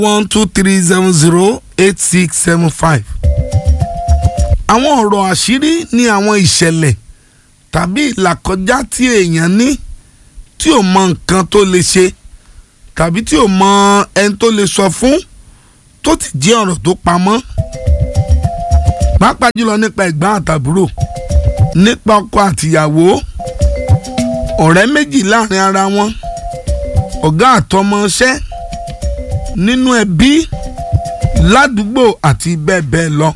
one two three seven zero eight six seven five. àwọn ọ̀rọ̀ àṣírí ní àwọn ìṣẹ̀lẹ̀ tàbí ìlàkọjá tí èèyàn ní tí ò mọ nǹkan tó lè ṣe tàbí tí ò mọ ẹni tó lè sọ fún tó ti jẹ́ ọ̀rọ̀ tó pamọ́ pàápàá jùlọ nípa ẹ̀gbọ́n àtàbúrò nípa ọkọ àtìyàwó ọ̀rẹ́ méjì láàrin ara wọn ọ̀gá àtọmọṣẹ́ nínú ẹbí ládùúgbò àti bẹ́ẹ̀ bẹ́ẹ̀ lọ.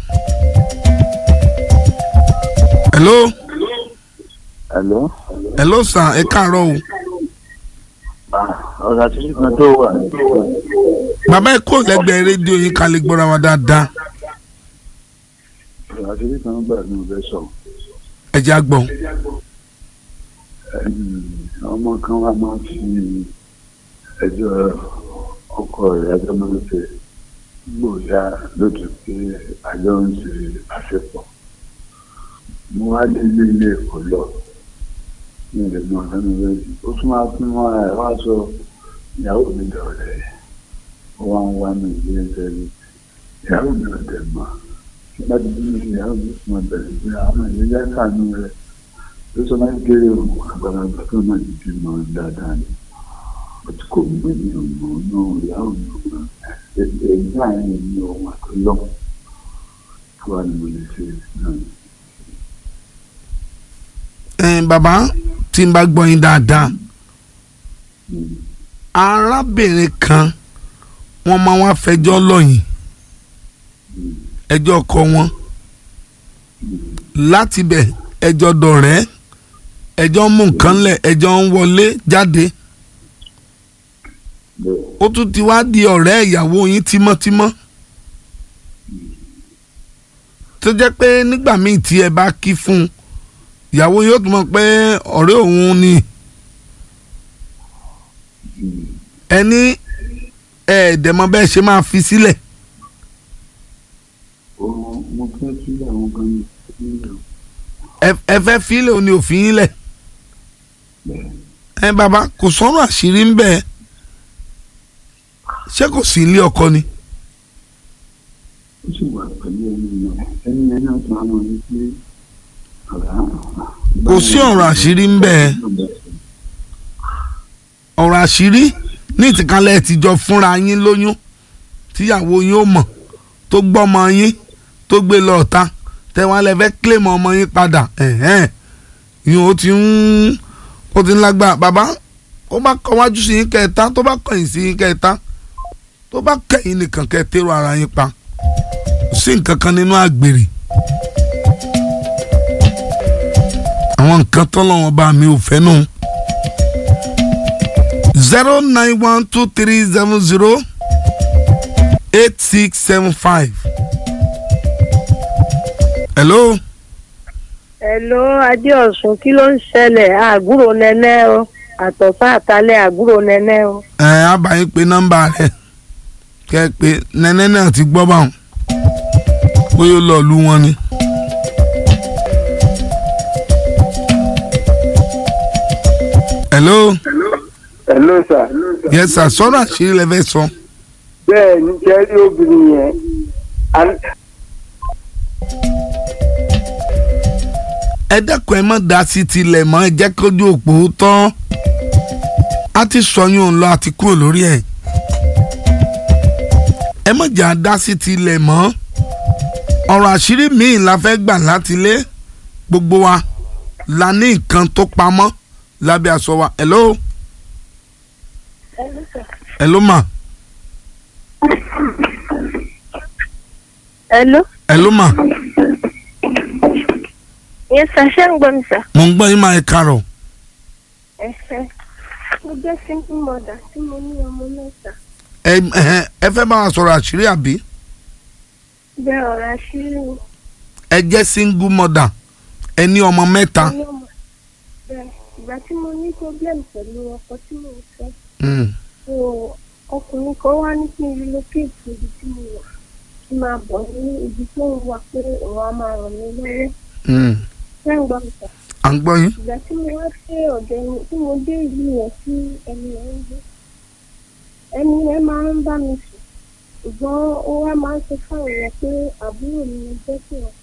hello Hello. hello sir ẹ káàárọ̀ o ọ̀rọ̀ àti ṣùgbọ́n tó wà. bàbá ẹ kó lẹ́gbẹ̀ẹ́ rédíò yín ká lè gbọ́ra wa dáadáa ọ̀rọ̀ àti ṣùgbọ́n gbà ní ọ̀bẹ sọ. ẹ jẹ́ àgbọ̀n. ọmọ kan wá máa fi ẹjọ́ ọkọ rẹ̀ ẹjọ́ máa ń ṣe gbòòyà lójú pé àjọ ń ṣe àṣepọ̀. mo wá dé ilé ilé ẹ̀kọ́ lọ ní ilẹ̀ náà lẹ́nu rẹ̀ ó tún máa fún wọn ẹ̀ wá sọ ìyàwó mi dọ̀rẹ́ ó wá ń wá mi ìdílé tẹ́lẹ̀ ìyàwó mi ò tẹ̀ mọ́ láti bí mi ìyàwó mi fún ọ bẹ̀rẹ̀ pé àwọn ìyẹn yá sànú rẹ̀ ló sọ máa ń kéré o àgbàlagbà tó náà ti fi mọ dáadáa ni ó ti kò gbé mi ò mọ náà ìyàwó mi ò mọ ẹgbẹ́ àárín mi ò wà tó lọ kí wàá ní mo lè ṣe náà. ẹ bàbá tí n bá gbọ́ yín dáadáa arábìnrin kan wọ́n máa wá fẹjọ́ lọ́yìn ẹjọ́ kọ wọn láti bẹ̀ ẹjọ́ dọ̀rẹ́ ẹjọ́ mú nǹkan lẹ̀ ẹjọ́ ń wọlé jáde ó tún ti wá di ọ̀rẹ́ ìyàwó yín tímọ́tímọ́ tó jẹ́ pé nígbà míì tí ẹ bá kí fún un ìyàwó yóò tún mọ̀ pé ọ̀rẹ́ òun ni ẹni ẹ̀ẹ́dẹ̀mọ́ bẹ́ẹ̀ ṣe máa fi sílẹ̀ mo fẹ́ kí àwọn kan ní ìlú ẹ fẹ́ fílẹ̀ òní òfin yín lẹ̀ ẹ bàbá kò sọ̀rọ̀ àṣírí ń bẹ́ẹ̀ ṣé kò sí ilé ọkọ ni ó sì wà pẹ̀lú ẹni náà ẹni yẹn náà tún á mọ ní pé kò sí ọ̀rọ̀ àṣírí ń bẹ́ẹ̀ ọ̀rọ̀ àṣírí ní ìtìkálẹ̀ tìjọ fúnra yín lóyún tíyàwó yín ó mọ̀ tó gbọ́mọ yín tó gbé lọ ọ̀tá tẹ̀wọ́n lẹ fẹ́ kílèmọ̀ ọmọ yín padà yín ó ti ń ó ti ń lágbára bàbá ó bá kọ wájú sí yín kẹta tó bá kọ̀yìn sí yín kẹta tó bá kẹ̀yìn nìkan kẹ tẹ́rù ara yín pa kò sí nǹkan kan nínú àgbèrè àwọn nǹkan tọ́lọ́wọ́n bá mi ò fẹ́ nù. zero nine one two three seven zero eight six seven five. hello. Hello Adéọ̀sùn kí ló ń ṣẹlẹ̀ àgúrò nẹ́nẹ́ o àtọ̀fà àtàlẹ́ àgúrò nẹ́nẹ́ o. ẹ á bá yín pé nọ́mbà rẹ kẹ ẹ pé nẹ́nẹ́ náà ti gbọ́ báwọn bóyá ó lọ lù wọn ni. hello. hello sir. yes sir sọ́nà àṣírí lẹ fẹ́ sọ. bẹ́ẹ̀ ni jẹ́rí obìnrin yẹn Al- ẹ dẹ́kun ẹ má dá sí tilẹ̀ mọ́ ẹ jẹ́ kójú òpó tán a ti sọyún òun lọ àti kúrò lórí ẹ̀ ẹ má jà dá sí tilẹ̀ mọ́ ọ̀rọ̀ àṣírí míì la fẹ́ gbà láti lé gbogbo wa la ní nǹkan tó pamọ́ lábẹ́ aṣọ wa hello hello ma Hello hello ma yes sir ṣé ń gbọ́ mi sir. mo ń gbọ́ yín máa ẹ kárọ̀ Ẹ̀hẹ́. mo jẹ́ single mother tí mo ní ọmọ mẹ́ta. ẹ ẹ ẹ fẹ́ bá wa sọ̀rọ̀ àṣírí àbí bẹ́ẹ̀ ọ̀rọ̀ àṣírí ni ẹ jẹ́ single mother ẹ ní ọmọ mẹ́ta. mo ní ọmọ. bẹ́ẹ̀ ìgbà tí mo ní problem pẹ̀lú ọkọ tí mo fẹ́ Mm. so ọkùnrin kan wá ní kí n relocate ibi tí mo wà kí n máa bọ̀ ní ibi tó ń wà pé òun á máa ràn mí lọ́wọ́ Mm. ṣé ń gbọ́ mi sir. à ń gbọ́ yín. ìgbà tí mo wá sí ọ̀dọ̀ ẹni tí mo dé ìlú yẹn tí ẹni yẹn ń gbé ẹni yẹn máa ń bá mi sùn ṣùgbọ́n ó wá máa ń sọ fáwọn yẹn pé àbúrò mi ló jẹ́ sí wọn.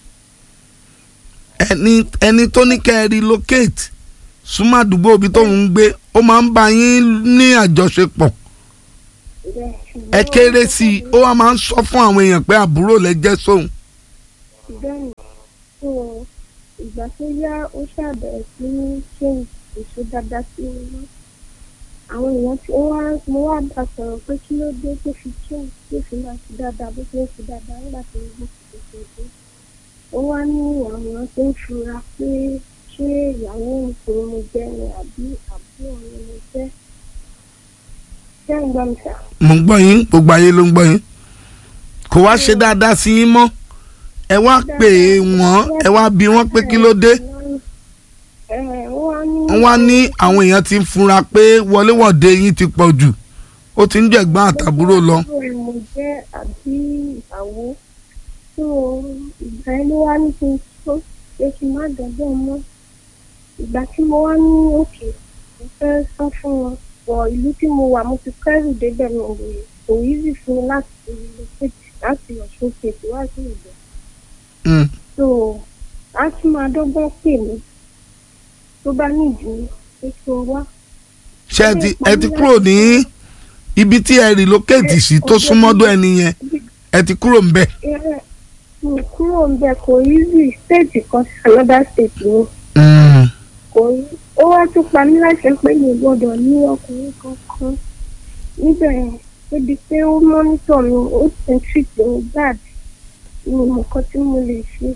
ẹni ẹni tó ní kẹ́ ẹ relocate súnmọ́ àdúgbò ibi tóun ń gbé ó máa ń bá yín ní àjọṣepọ̀ Bẹ́ẹ̀, ṣùgbọ́n ẹ kéré sí i ó wá máa ń sọ fún àwọn èèyàn pé àbúrò lẹ jẹ́ sóun. bẹ́ẹ̀ni tó ìgbà tó yá ó ṣàbẹ̀rẹ̀ sí ní ṣe èso dáadáa sí wọn àwọn èèyàn tí ó wá mo wá bá sọ̀rọ̀ pé kí ló dé tó fi ṣe tó fi máa ṣe dáadáa bó ṣe ń ṣe dáadáa nígbà tó ń gbé ṣe ṣe ó wá ní àwọn èèyàn tó ń fura pé ṣé ìyàwó nǹkan mo jẹ́ ni àbí àbúrò mi mo jẹ́ ṣé ń gbọ́ mi sà. mo ń gbọ́ yín gbogbo ayé ló ń gbọ́ yín kò wá ṣe dáadáa sí yín mọ́ ẹ wá pè é wọ́n ẹ wá bi wọ́n pé kí ló dé Ẹ, wọ́n wọ́n wá ní àwọn èèyàn ti ń fura pé wọléwọ̀de yín ti pọ̀ jù ó ti ń jẹ̀gbọ́n àtàbúrò lọ. Àbúrò mo jẹ́ àbí ìyàwó tó ìgbà yẹn ló wá ní kí n tó pé kí n má dọ́gbọ́n mọ́ ìgbà tí mo wá ní òkè mo fẹ́ sọ fún wọn pọ̀ ìlú tí mo wà mo ti kẹ́rù débẹ̀ mi ò lè kò easy fún mi láti relocate láti ọ̀ṣun kejì wá sí ìbẹ̀ Mm. so a tún máa dọ́gbọ́n pè mí tó bá nídìí pé kí n wá. ṣé ẹ ti ẹ ti kúrò ní ibi tí ẹ relocate sí tó súnmọ́dọ̀ ẹni yẹn ẹ ti kúrò ń bẹ̀. Ẹ, mi kúrò ń bẹ kò easy state kan sí another state ni Mm. kò easy ó wá tún pa mí láṣẹ pé mi ò gbọdọ̀ ní ọkùnrin kankan níbẹ̀ yẹn débi pé ó mọ́nítọ̀ mi ó ti ń treat mi bad mi ò mọ nǹkan tí mo lè ṣe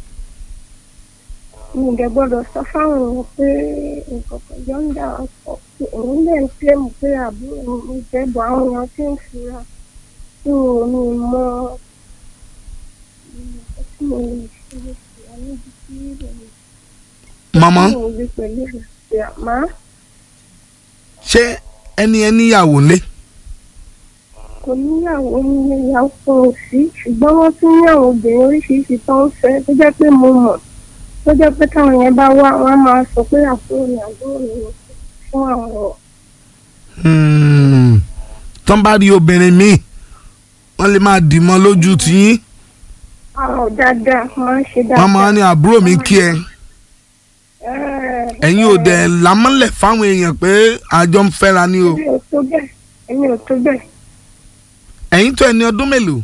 mi ò dẹ̀ gbọdọ̀ sọ fáwọn èèyàn pé nǹkan kan jọ ń dà wá pọ̀ pé òun lè ń pè mí pé àbúrò mi mo jẹ́ bọ̀ àwọn èèyàn tí ń fura tí mi ò ní mọ nǹkan tí mo lè ṣe wà níbi tí ìròyìn màmá tí mo gbé pẹ̀lú ìrẹsì àmọ́ ṣé ẹni ẹ níyàwó lé kò níyàwó nílé ìyàwó kan ò sí ṣùgbọ́n wọ́n tún ní àwọn obìnrin oríṣiríṣi tó ń fẹ́ tó jẹ́ pé mo mọ̀ tó jẹ́ pé táwọn yẹn bá wá wọ́n á máa sọ pé àbúrò mi àbúrò mi ni fún àwọn ọ̀ Mm. tán bá rí obìnrin míì wọ́n lè máa dìmọ́ lójú tiyín àwọn dáadáa máa ń ṣe dáadáa. wọ́n máa ní àbúrò mi kí ẹ Ẹ, ẹ̀yin ò dẹ̀ lámọ́lẹ̀ fáwọn èèyàn pé àjọ ń fẹ́ra ni o èmi ò tó bẹ́ẹ̀ èmi ò tó bẹ́ẹ̀ ẹ̀yin tó ẹni ọdún mélòó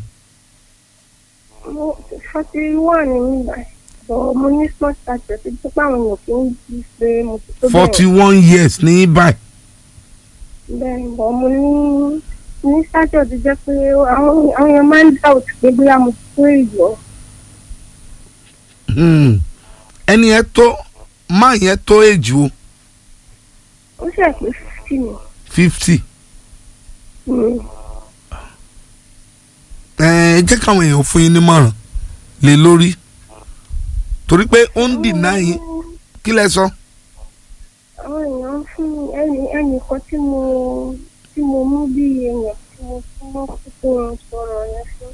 mo forty one ní nígbà bọ̀ mo ní small stature tó jẹ́ pé àwọn èèyàn kì í di pé mo ti tó forty bẹ́ẹ̀ one years ní báyìí bẹ́ẹ̀ bọ̀ mo ní ní stature tó jẹ́ pé àwọn àwọn èèyàn máa ń doubt pé bóyá mo ti tó ìjọ Mm. ẹni ẹ tó máa yẹn tó èjì o ó ṣe pé fifty ni fifty Mm. ẹ jẹ́ káwọn èèyàn fún yín nímọ̀ràn lé lórí torí pé ó ń dìnnà yín kí lẹ sọ. àwọn èèyàn fún mi ẹnì ẹnìkan tí mo tí mo mú bí èèyàn tí mo fún mọ́ kókó sọ̀rọ̀ yẹn fún.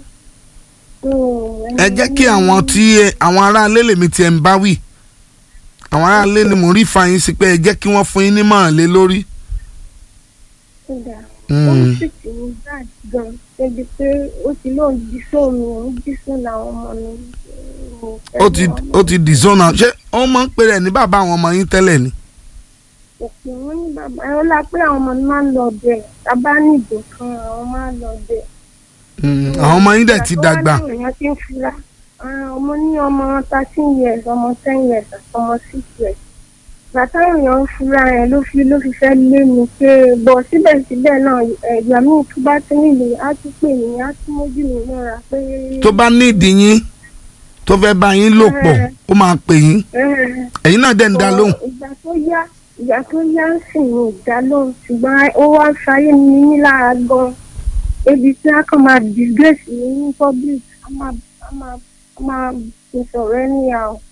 ẹ jẹ́ kí àwọn tí ẹ- àwọn aráalé lèmi ti ẹ̀ ń bá wì àwọn aráalé ni mo rí fa yín sí pé ẹ jẹ́ kí wọ́n fún yín nímọ̀ràn lé lórí. kódà Mm. ó sì ti ní bad gan débi pé ó ti lóun jí fóònù òun jí fóònù àwọn ọmọ mi. mo fẹ́ ó ti mọ̀. ó ti dìzọ́nà ṣé ó máa ń pè rẹ̀ ní bàbá àwọn ọmọ yín tẹ́lẹ̀ ni. òpè wọn ní bàbá ẹ ó la pé àwọn ọmọ mi máa ń lọ bẹ̀ tábà nídò kan àwọn máa ń lọ bẹ̀. Mm, àwọn ọmọ yín dẹ̀ ti dàgbà. àwọn èèyàn ti ń fura Ah, ọmọ ní ọmọ thirteen years ọmọ ten years àti ọmọ six years bàtà èèyàn ń fura yẹn ló fi ló fi fẹ́ lé mi pé bọ̀ síbẹ̀síbẹ̀ náà ẹ̀gbà mi tó bá ti nílé á tún pè mí á tún mójú mi mọ́ra pé. tó bá ní ìdí yín tó fẹ́ bá yín lò pọ̀ ó máa pè yín Eh, ẹ̀yin náà dẹ̀ ń dá lóhùn. ìgbà tó yá ìgbà tó yá ń sìn ní ìdálóhùn ṣùgbọ́n ó wá ń fayé mi ní lára gan ebi tí a kàn máa disgrace mi ní public a máa a máa a máa fi sọ̀rọ̀ ẹni yà ó.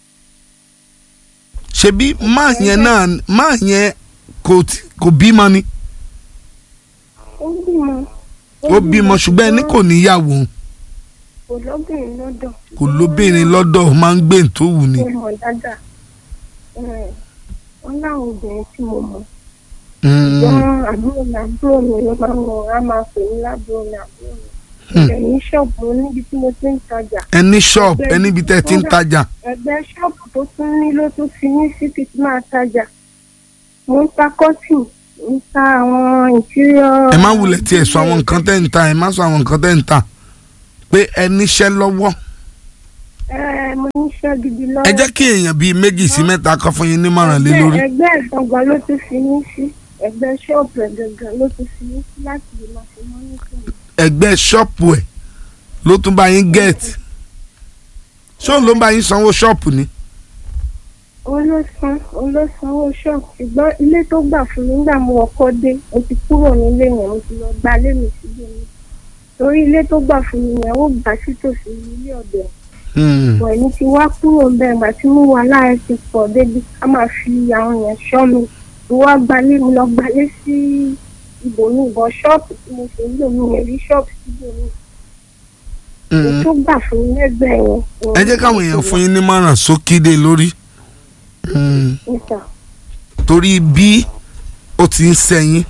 ṣebí máa yẹn náà máa yẹn kò tí- kò bímọ ni ó bímọ. ó bímọ ṣùgbọ́n ẹni kò níyàwó kò lóbìnrin lọ́dọ̀. kò lóbìnrin lọ́dọ̀ ó máa ń gbé tó wù ni. mo mọ̀ dáadáa Eh, wọ́n láwọn obìnrin tí mo mọ̀ Mm. wọn àbúrò mi àbúrò mi ló máa ń wọ á máa pè ní lábúrò mi àbúrò mi Hmm. ìbẹ̀ ní ṣọ́ọ̀bù níbi tí mo ti ń tajà ẹni ṣọ́ọ̀bù ẹni ibi tẹ́ ẹ ti ń tajà ẹgbẹ́ ṣọ́ọ̀bù tó tún ní ló tún fi ní síbi tí máa tajà mo ń ta kọ́tìn mo ń ta àwọn ìtírọ̀ ẹ má wulẹ̀ tiẹ̀ sọ àwọn nǹkan tẹ́ ń ta ẹ má sọ àwọn nǹkan tẹ́ ń ta pé ẹ níṣẹ́ lọ́wọ́ ẹ mo níṣẹ́ gidi lọ́wọ́ ẹ jẹ́ kí èèyàn bíi méjì sí mẹ́ta kọ́ fún yín nímọ̀ràn lé lórí. ẹgbẹ́ ìgbọ̀ngàn ló tún fi ní sí ẹgbẹ́ ṣọ́ọ̀bù ẹ̀gẹ̀gẹ̀ ló tún fi ní sí láti lè máa fi mọ́ nítorí. ẹgbẹ́ ṣọ́ọ̀pù ẹ̀ ló tún bá yín gẹ̀ẹ́tì ṣóun ló ń bá yín sanwó ṣọ́ọ̀pù ni. òun ló san òun ló sanwó ṣọ́ọ̀bù ṣùgbọ́n ilé tó gbà fún mi nígbà mo ọkọ dé mo ti kúrò nílé yẹn mo ti lọ gba ilé mi sílé mi torí ilé tó gbà fún mi yẹn ó gbà sítòsí ilé ọ̀dọ̀ Hmm. ẹ̀ ẹ̀mí ti wá kúrò ń bẹ̀ ìgbà tí mo wà láàyè ti pọ̀ débi ká máa fi àwọn yẹn ṣọ́ mi mo wá gbalé mi lọ gbalé sí ibòmí ìbọn ṣọ́ọ̀bù tí mo ṣe ń lò mí yẹn rí ṣọ́ọ̀bù síbòmí Hmm. èyí tó gbà fún mi lẹ́gbẹ̀ẹ́ yẹn. ẹ jẹ́ káwọn èèyàn fún yín nímọ̀ràn sókídé lórí. Hmm. níta torí bí ó ti ń sẹ́yìn.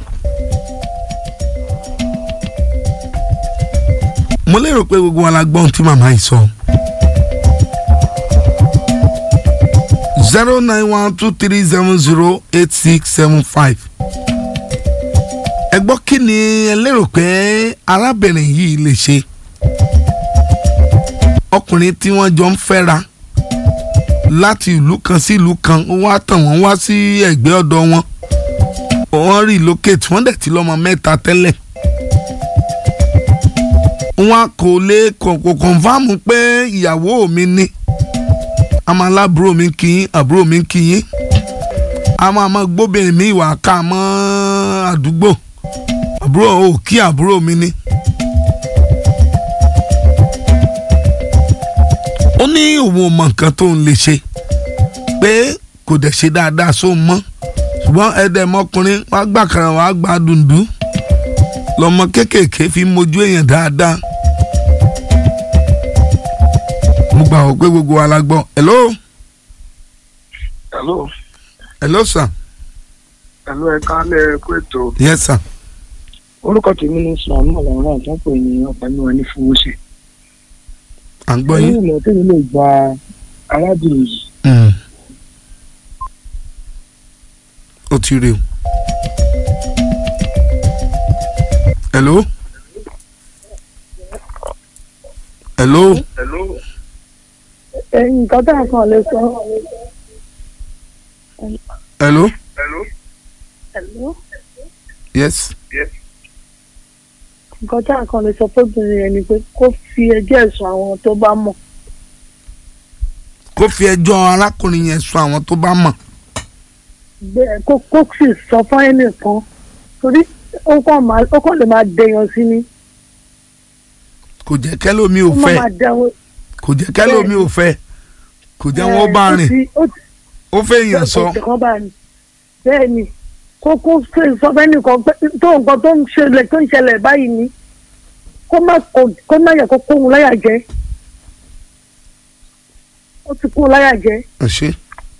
mo lérò pé gbogbo wa la gbọ́ ohun tí màmá yìí sọ. zero nine one two three seven zero eight six seven five. ẹ gbọ́ kí ni ẹ lérò pé arábìnrin yìí lè ṣe. ọkùnrin tí wọ́n jọ ń fẹ́ra láti ìlú kan sí ìlú kan ó wá tàn wọ́n wá sí ẹ̀gbẹ́ ọ̀dọ̀ wọn wọ́n relocate wọ́n dẹ̀ ti lọ́mọ mẹ́ta tẹ́lẹ̀ wọn kò lè kò kò kọ̀nfàmù pé ìyàwó mi ni àmọ́ aláàbúrò mi kì í àbúrò mi kì í àmọ́ àmọ́ gbóbìnrin mi ìwà ká mọ́ àdúgbò àbúrò ò kí àbúrò mi ni. ó ní òun ò mọ nǹkan tó ń lè ṣe pé kò dẹ̀ ṣe dáadáa sóun mọ́ ṣùgbọ́n ẹ̀ẹ́dẹ̀mọkùnrin wàá gbà kàrà wàá gbà dùndú lọmọ kéékèèké fi mojú èèyàn dáadáa. mo gbà wọ́n pé gbogbo wa la gbọ́ hello hello hello sir hello ẹ kálẹ̀ kó ètò yes sir orúkọ tèmi ní sùlámù ọlọrun àtọpọ ènìyàn pẹ̀lú ẹni fowóṣe. à ń gbọ́ yín. ẹ̀yin ilẹ̀ tẹ́lẹ̀ lè gba arábìnrin yìí Mm. ó ti rí o. hello hello hello ẹ̀yìn nǹkan tá a kàn lè sọ. hello hello Hello? yes nǹkan tá a kàn lè sọ fóbìnrin yẹn ni pé kó fi ẹjọ́ ẹ̀sùn àwọn tó bá mọ̀. kó fi ẹjọ́ arákùnrin yẹn sùn àwọn tó bá mọ̀. bẹ́ẹ̀ kó kó sì sọ fún ẹnìkan torí ó kàn máa ó kàn lè máa dẹyàn sí ni. kò jẹ́ kẹ́lómi ò ó máa fẹ́ máa dẹ̀wọ̀n. kò jẹ́ kẹ́lómi ò fẹ́ kò jẹ́ wọ́n bá rìn ó ti ó fẹ́ èèyàn sọ ọ̀sẹ̀ kan bá ní. bẹ́ẹ̀ ni kó kó ṣe sọ fún ẹnìkan pé tó nǹkan tó ń ṣẹlẹ̀ tó ń ṣẹlẹ̀ báyìí ni kó má kó- kó má yẹ kó kóhun láyà jẹ. ó ti kóhun láyà jẹ. ẹ ṣe.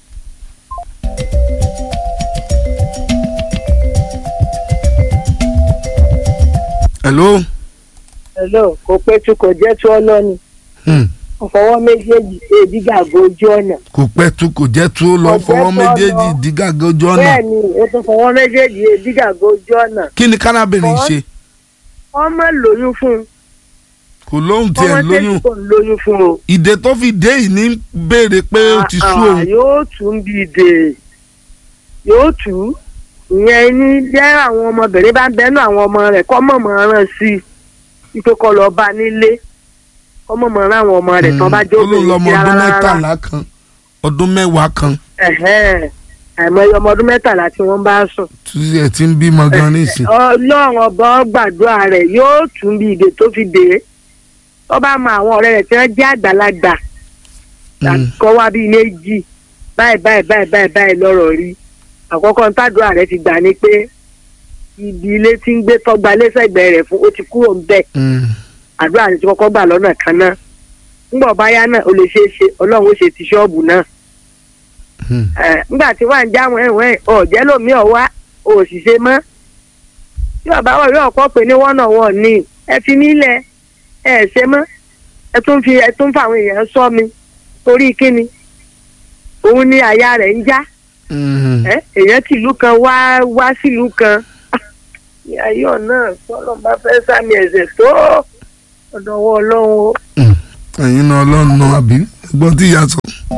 hello hello kò pẹ́ tí kò jẹ́ tí ọlọ́ni hmm. ọ̀fọwọ́ méjèèjì ṣe ìdígàgò ojú ọ̀nà kò pẹ́ tu kò jẹ́ tu ó lọ Kò jẹ́ fọwọ́ tu ó méjèèjì lọ. dígàgé ojú ọ̀nà bẹ́ẹ̀ ni ó tún fọwọ́ méjèèjì ìdígàgò ojú ọ̀nà kí ni kárábìnrin Fọwọ́- ṣe wọ́n má lóyún fún un kò lóhùn ọmọ tiẹ̀ lóyún tẹ́lẹ̀ kò ń lóyún fún o. ìdè tó fi dé yìí ní béèrè pé ó ti sú Ah, òun yóò tún bí ìdè yóò tún ìyẹn ní jẹ́ àwọn ọmọbìnrin bá ń bẹ́nu àwọn ọmọ rẹ̀ kọ́ mọ̀mọ́ ràn sí i wípé kọ́ lọ bá nílé kọ́ mọ̀mọ́ ràn àwọn ọmọ rẹ̀ tán bá jó ó lóun lọmọ sí ọdún rárá. mẹ́tàlá kan ọdún mẹ́wàá kan Ẹ̀hẹ́n. àìmọye ọmọ ọdún mẹ́tàlá tí wọ́n bá sùn. tí ẹ ti ń bímọ gan nísìn ọlọ́run ọba gbàdúrà rẹ̀ yóò tún bí ìdè tó fi dé tó bá mọ àwọn ọ̀rẹ́ rẹ̀ tí wọ́n jẹ́ àgbàlagbà Mm. kọ́ wá bíi méjì báyìí báyìí báyìí báyìí báyìí lọ́rọ̀ rí àkọ́kọ́ ń tàdúrà rẹ̀ ti gbà ní pé ibi ilé tí ń gbé tọ́gba lẹ́sẹ̀gbẹ́ rẹ̀ fún ó ti kúrò ń bẹ̀ Mm. àdúrà rẹ̀ ti kọ́kọ́ gbà lọ́nà kan náà ńgbọ̀ báyá náà ó lè ṣeé ṣe ọlọ́run ó ṣe ti ṣọ́ọ̀bù náà Mm. ẹ̀, ńgbà tí wàá ń já wọn ẹ̀wọ̀n ẹ̀ ọ̀jẹ́ lómi ọ̀wá o ò sì ṣe mọ́ tí bàbá wọ̀ yóò kọ́ pé ní wọ́nà wọ̀ ní ẹ fi mí lẹ̀ ẹ ẹ̀ ṣe mọ́ ẹ tún fi ẹ tún fa àwọn èèyàn sọ mi torí kíni òun ni àyà rẹ̀ ń já Mm. ẹ èèyàn tìlú kan wá wá sílùú kan ayọ̀ náà sọ́nà bá fẹ́ sàmì ẹ̀sẹ̀ tó ọ̀dọ̀wọ́ ọlọ́run o. ẹ̀yin náà ọlọ́run náà àbí ẹgbọ́n tí ìyá sọ.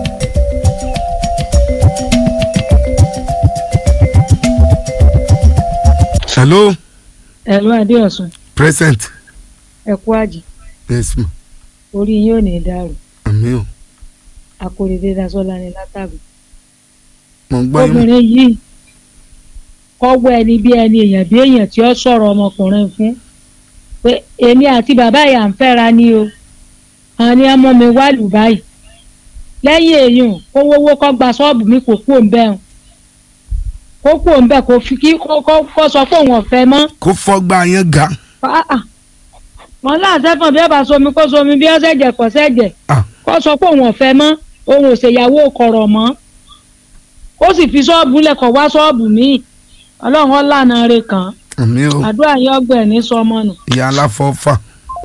hello ẹ̀lú adéọ̀sùn present ẹ̀kú àjì yes ma orí yín ò ní dàrú àmì o akóredé dasọ́lá ni látàbí. mo ń gbọ́ yín obìnrin yìí kọ́wọ́ ẹni bí ẹni èèyàn bí èèyàn tí ó sọ̀rọ̀ ọmọkùnrin fún pé èmi àti bàbá ìyá ń fẹ́ra ni o àwọn ni ọmọ mi wá lù báyìí lẹ́yìn èèyàn kó wówó kó gba ṣọ́ọ̀bù mi kò kúò ń bẹ̀ hàn kó kúò ń bẹ̀ kó fi kí kó kó- kó sọ pé òun ọ̀fẹ́ mọ́ kó fọ́gbà yẹn ga Ah, ah. wọn láàṣẹ fún bí ẹ bá somi kó somi bí ọsẹ jẹ kó sẹjẹ Ah. kó sọ pé òun ọ̀fẹ́ mọ́ òun ò ṣèyàwó kọ̀rọ̀ mọ́ ó sì fi ṣọ́ọ̀bù lẹ̀kọ̀ wá ṣọ́ọ̀bù míì ọlọ́run ọ̀làna rẹ̀ kàn án àmì o àdúrà yín ọgbẹ́ ní sọmọ nù. ìyá aláfọ́fà.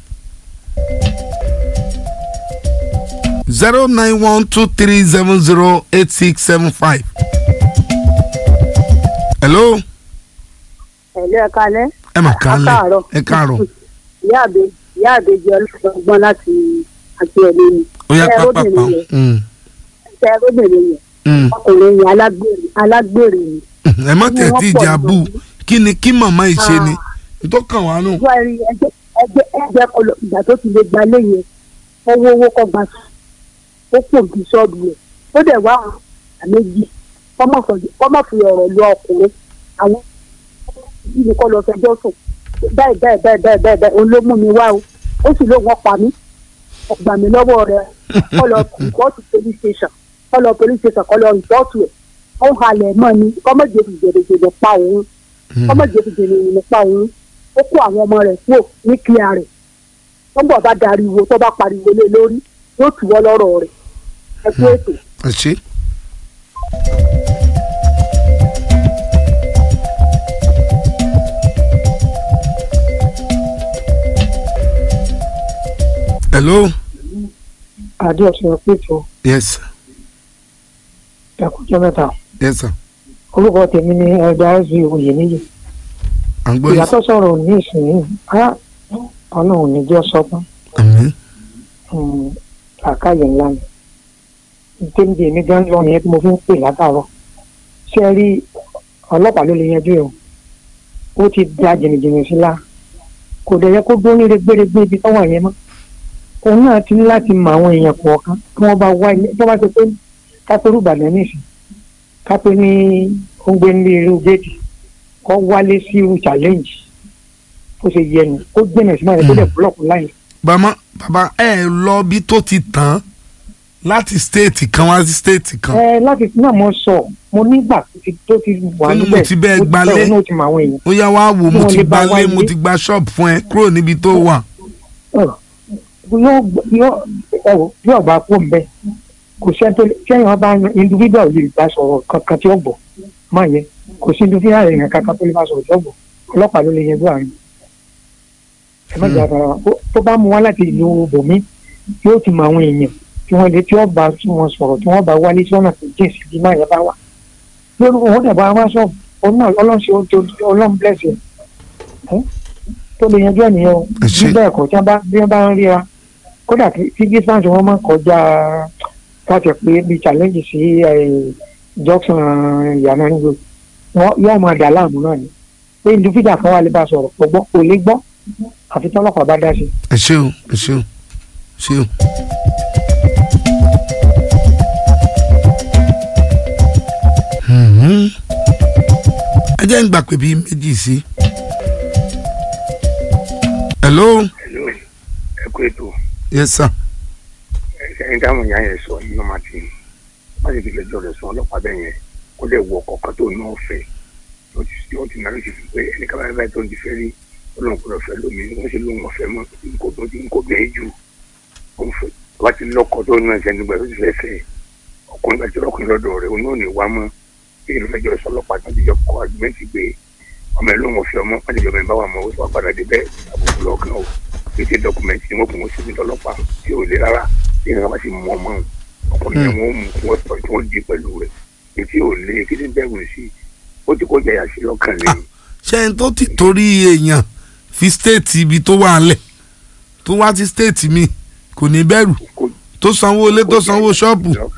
zero nine one two three seven zero eight six seven five. hello ẹ̀lẹ́ ẹ̀ka alẹ́ ẹ mà kálẹ̀ Káàárọ̀. ẹ káàárọ̀ ìyá àbẹ ìyá àbẹjẹ ọlọ́gbọ́n láti àti ẹ̀mí mi ó yá Ẹ, pápápá obìnrin yẹn. Mm, ẹ̀ṣẹ̀ ẹ̀rọ̀bìnrin yẹn mm. ọkùnrin yẹn alágbèrè alágbèrè ni. ẹ má tẹ̀ Wọ́n tí pọ̀ ìjà bù lójú. kí ni kí màmá yìí ṣe ni Ah. tó kàn wá nù. wọ́n rí ẹgbẹ́ ẹgbẹ́ ẹgbẹ́ kọlọ ìgbà tó ti lè gba ilé yẹn owó owó kọ́ gba sùn ó pò bí ṣọ́ọ̀bù rẹ̀ ó dẹ̀ wá àwọn àméjì kọ́mọ̀ fi ọ̀rọ̀ lọ ọkùnrin àwọn ìlú kọ́ lọ fẹjọ́ sùn báyìí báyìí báyìí báyìí báyìí báyìí òun ló mú mi wá o ó sì lóun ọ̀pá mi ọ̀gbà mi lọ́wọ́ rẹ̀ kọ́ lọ rìpọ́ọ̀tù police station kọ́ lọ police station kọ́ lọ rìpọ́ọ̀tù ẹ̀ ó halẹ̀ mọ́ ni kọ́mọ̀jẹ̀ fi jẹ̀dẹ̀jẹ̀dẹ̀ pa òun kọ́mọ̀jẹ̀ fi jẹ̀dẹ̀jẹ̀dẹ̀ pa òun ó kó àwọn ọmọ rẹ̀ kúrò ní kíá rẹ̀ tó ń bọ̀ bá dariwo tó bá pariwo lé lórí yóò tù wọ́ lọ́rọ̀ rẹ̀ ẹ kú ètò. ẹ ṣe. hello adéọ̀sùn ẹ̀pẹ̀tọ̀ yes ẹ̀kọ́jọ́ mẹ́ta yes sir orúkọ tèmi ni ẹ̀dá ẹ̀sìn òye níyì à ń gbọ́ yín ìyàtọ̀ sọ̀rọ̀ ní ìsìn á ọlọ́run ní jẹ́ sọ́gbọ́n àmín àkáyè ńlá ni ìtẹ́ǹdì èmi gan lọ yẹn tí mo fi ń pè látàárọ̀ ṣé ẹ rí ọlọ́pàá ló lè yanjú ẹ̀ o ó ti da jìnnìjìnnì sí la kò dẹ̀ yẹ kó dún ní rẹ́gbẹ́rẹ́gbẹ́ ibi tó wà yẹn mọ́ òun náà ti ní láti mọ àwọn èèyàn kọ̀ọ̀kan tí wọ́n bá wá ilé tó bá ṣe pé kápẹ́rù ìbàdàn nìsín kápẹ́ ní oúnjẹ ní irú géètì kọ́ wálé sí irú challenge ó ṣe yẹ nu ó gbẹ̀nà sí máa yẹ kó dẹ̀ búlọ̀kù láyé bàmá bàbá ẹ lọ bí tó ti tán láti stéètì kan wá sí stéètì kan ẹ láti náà mo sọ mo nígbà tó ti tó ti wà Tó ní mo níbẹ̀ ti bẹ́ẹ̀ ó gbalé. bẹ́ẹ̀ náà ti mọ àwọn èèyàn ó yá wá wò mo Kí wọ́n ti lè bá gba wá lé mo ilé. ti gba ṣọ́ọ̀bù fún ẹ kúrò níbi tó wà Ọ̀, yóò yóò ẹ wò bí ọba kó ń bẹ kò sẹ́ni tó sẹ́yìn ọba individual lè bá sọ̀rọ̀ kankan tí ó gbọ́ má yẹ kò sí individual èèyàn kankan tó lè bá sọ̀rọ̀ tí ó gbọ́ ọlọ́pàá ló lè yẹn bó àárín ẹ má jà fara wa Ó- tó bá mú wá láti ìlú bòmí yóò ti mọ àwọn èèyàn tí wọ́n lè tí wọ́n bá tí wọ́n sọ̀rọ̀ tí wọ́n bá wálé tí wọ́n náà fi jìn sí bí má yẹn bá wà lórí òun dẹ̀ bá wá sọ òun náà ọlọ́run ṣe oúnjẹ ọlọ́run bless ẹ̀ ẹ́ tó lè yanjú ẹ̀ nìyẹn o Ẹ ṣé. bí bẹ́ẹ̀ kọ́ tí wọ́n bá bí wọ́n bá ń ríra kódà kí kí distance wọn máa kọjá káàtì pé bí challenge sí eh, junction ìyànà nígbò wọn yóò máa dà láàmú náà ni pé individual kan wà lè bá sọ̀rọ̀ kò gbọ́ kò lè gbọ́ àfi tọ́lọ́pàá bá dá sí i. ẹ ṣé o ẹ ṣé o ṣé o. Mhm. ẹ jẹ́ ń gbà pé bíi méjì sí. hello hello ẹ kú ètò yes sir ẹni táwọn èèyàn yẹn sọ yìí ọmọ àti wọn ti fi lẹ́jọ́ rẹ̀ sùn ọlọ́pàá bẹ́ẹ̀ yẹn kó lè wọ kọ̀ọ̀kan tó náà fẹ́ ó ti ó ti nàló ti fi pé ẹni kábàáyé báyìí tó ń ti fẹ́ rí ọlọ́run kò lọ fẹ́ lómi wọ́n sì lóun ọ̀fẹ́ mọ́ nǹkó tó ti nǹkó bẹ́ẹ̀ jù òun fẹ́ wá ti lọ́kọ̀ tó náà ṣe nígbà tó ti fẹ́ fẹ́ ọkùnrin àti ọkùnrin lọ́dọ̀ rẹ̀ òun náà ní wá mọ́ kí ni fẹjọ́ rẹ̀ sọ ọlọ́pàá tó ti jọ kọ àgbẹ̀ntì pé ọmọ ẹ̀ ló mọ̀ fi ọmọ wọ́n ti jọ mọ̀ ẹ̀ bá wà mọ́ ó sì wá padà dé bẹ́ẹ̀ àbùkù lọ́ọ̀kan o pété dọ́kúmẹ̀ntì ni wọ́n kún un síbi ọlọ́pàá tí ò lé rárá tí ìrìn àbá ti mú ọmọ ọkùnrin yẹn wọ́n mú kí wọ́n sọ tí wọ́n di pẹ̀lú rẹ̀ ètí ò lé kí ní bẹ̀rù sí ó ti kọjá yà sí lọ́kàn lẹ́yìn ṣé ẹni tó ti torí èèyàn fi stéètì ibi tó wà ńlẹ̀ tó wá sí stéètì mi kò ní bẹ̀rù kó tó sanwó ilé tó sanwó ṣọ́ọ̀bù